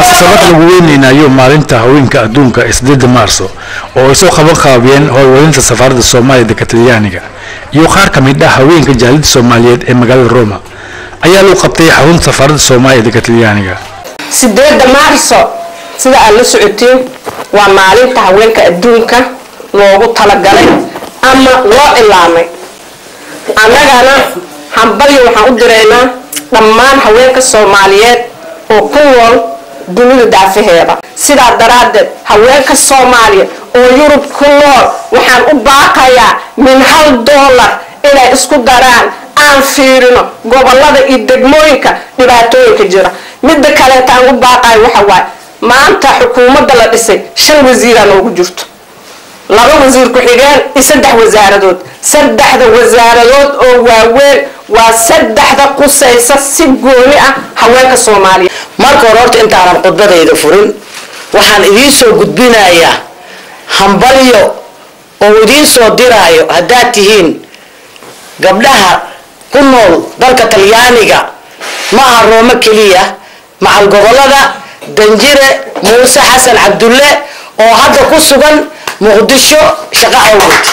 munaasabad lagu weyneynayo maalinta haweenka adduunka ee sideeda maarso oo ay soo qaban qaabiyeen howlwalinta safaaradda soomaaliya dalka talyaaniga iyo qaar ka mid ah haweenka jaalida soomaaliyeed ee magaalada roma ayaa lagu qabtay xarunta safaaradda soomaaliya dalka talyaaniga sideeda maarso sida aad la socotiin waa maalinta haweenka adduunka loogu talagalay ama loo ilaamay annagana hambalyo waxaan u diraynaa dhammaan haweenka soomaaliyeed oo ku nool dunida daafaheeda sidaa daraaddeed haweenka soomaaliya oo yurub ku nool waxaan u baaqayaa min hal doolar inay isku daraan aan fiirino gobolada iyo degmooyinka dhibaatooyinka jira midda kaleeta aan u baaqayo waxa waaye maanta xukuumadda la dhisay shan wasiiraa noogu jirto laba wasiir ku-xigeen iyo saddex wasaaradood saddexda wasaaradood oo waaweyn waa saddexda qusaysa si gooni ah haweenka soomaaliya marka hore horta intaanan khudbadayda furin waxaan idiin soo gudbinayaa hambalyo oo idiin soo diraayo haddaad tihiin gabdhaha ku nool dalka talyaaniga ma aha roomo keliya macal gobolada danjire muuse xasan cabdulle oo hadda ku sugan muqdisho shaqo awgeed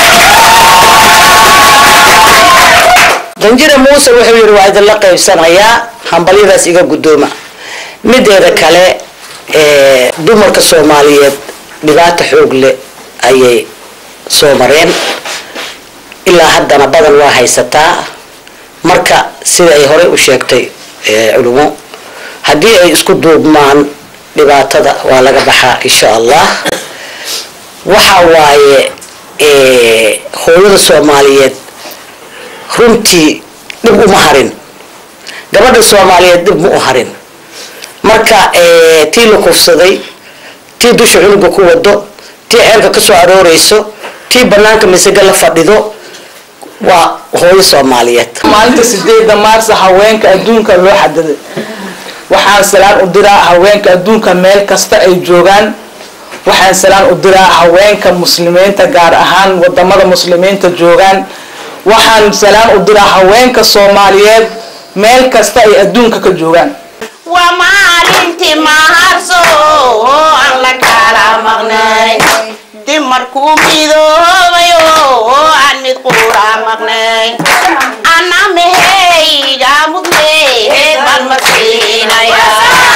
danjire muuse wuxuu yidhi waa idinla qaybsanayaa hambalyadaas iga guddooma mideeda kale dumarka soomaaliyeed dhibaato xoog leh ayay soo mareen ilaa haddana badan waa haysataa marka sida ay horey u sheegtay culimo haddii ay isku duubmaan dhibaatada waa laga baxaa insha allah waxa waaye hooyada soomaaliyeed runtii dhib uma harin gabadha soomaaliyeed dhib ma u harin marka tii la kufsaday tii dusha cunuga ku wado tii ceelka kasoo arooreyso tii banaanka misaga la fadhido waa hooyo soomaaliyeed maalinta sideeda maarsa haweenka adduunka loo xadaday waxaan salaan u diraa haweenka adduunka meel kasta ay joogaan waxaan salaan u diraa haweenka muslimiinta gaar ahaan wadamada muslimiinta joogaan waxaan salaan u diraa haweenka soomaaliyeed meel kasta ay adduunka ka joogaan waa maalintii maharso oo aan la kala maqnay dib markuu midoobayo oo aan mid quura maqnay ana meheyga mudneed baan marsiinaya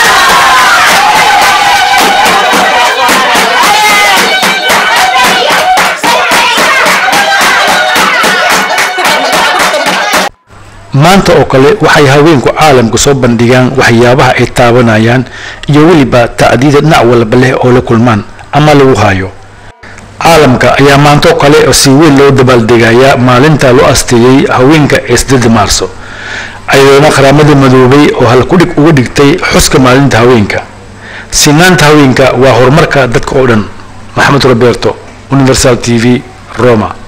maanta oo kale waxay haweenku caalamka soo bandhigaan waxyaabaha ay taabanayaan iyo weliba ta'diida dhinac walba leh oo la kulmaan ama lagu hayo caalamka ayaa maanta oo kale si weyn loo dabaaldegayaa maalinta loo asteeyey haweenka ee sideeda maarso ayadoona qaramada madoobay oo halkudhig uga dhigtay xuska maalinta haweenka sinaanta haweenka waa horumarka dadka oo dhan maxamed roberto universal t v roma